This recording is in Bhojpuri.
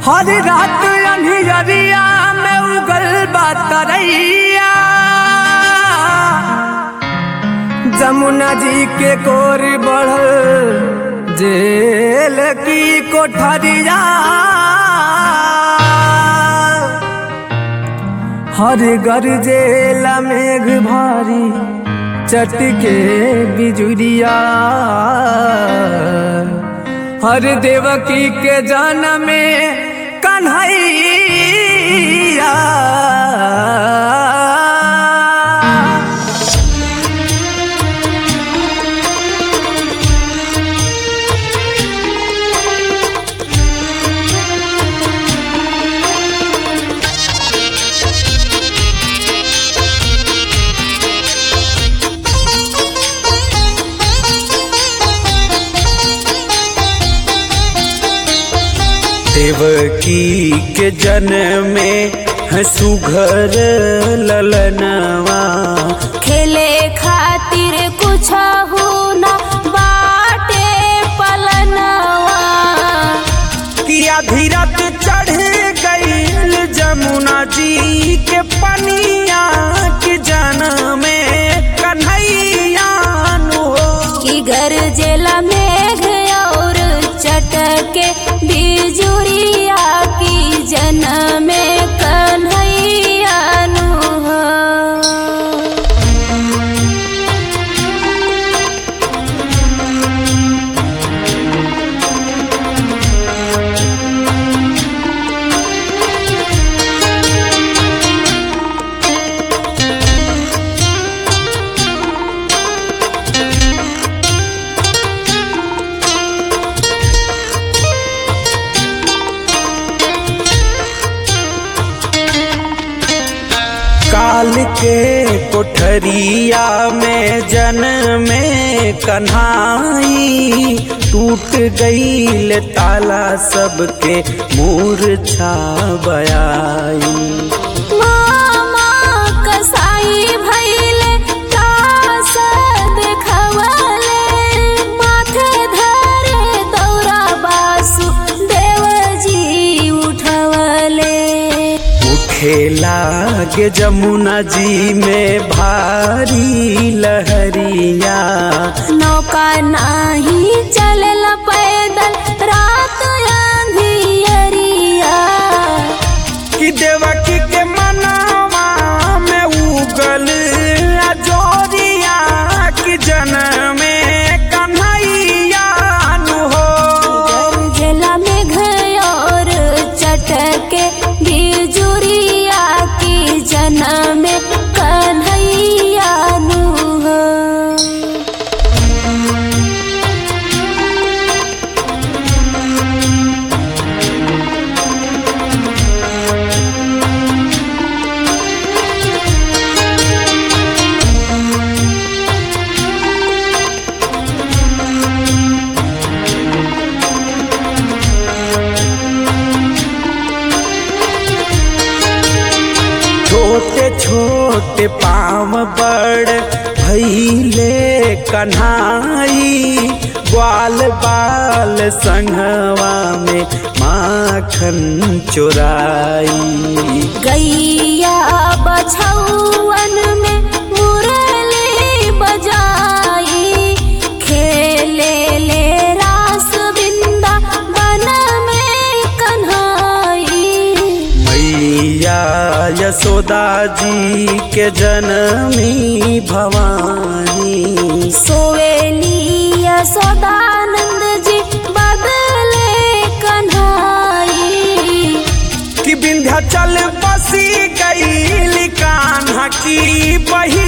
हर रात अंधियरिया में उगल बा तरैया जमुना जी के कोर बढ़ल जेल की कोठरिया हर घर जेल मेघ भारी चटके बिजुरिया हर देवकी के जन में कन्हैया देवकी के जन में सुघर ललनवा खेले खातिर कुछ हो न बाटे पलनवा किया धीरत चढ़ गईल जमुना जी के पनिया के जन में कन्हैया नु हो कि घर जेला मेघ और चटके बिजुरिया की जन में कन्हैया नु हो। काल के कोठरिया में जन में कन्हाई टूट गईल ताला सबके मूर्छा बयाई मामा कसाई भइले तास देखवले माथे धरे दौरा बासु देवजी उठवले उठे लागे जमुना जी में भारी लहरिया नौका नाही चलल पैदल रात अंधियरिया कि देवकी के मनवा में उगल अजोरिया कि जन में कन्हैया नु हो गरजला में घयोर चटके बिजुरिया की जना में कन्हैया नु हो। छोटे छोटे पाम बड़ भैले कन्हाई ग्वाल बाल संगवा में माखन चुराई गैया बछौवन में मुरली बजाई खेले ले रास बिंदा बन में कन्हाई मैया यशोदा जी के जनमी भवानी सोवेली यशोदानंद जी बदले कन्हाई कि विंध्याचल बसी गई कान्हा की बही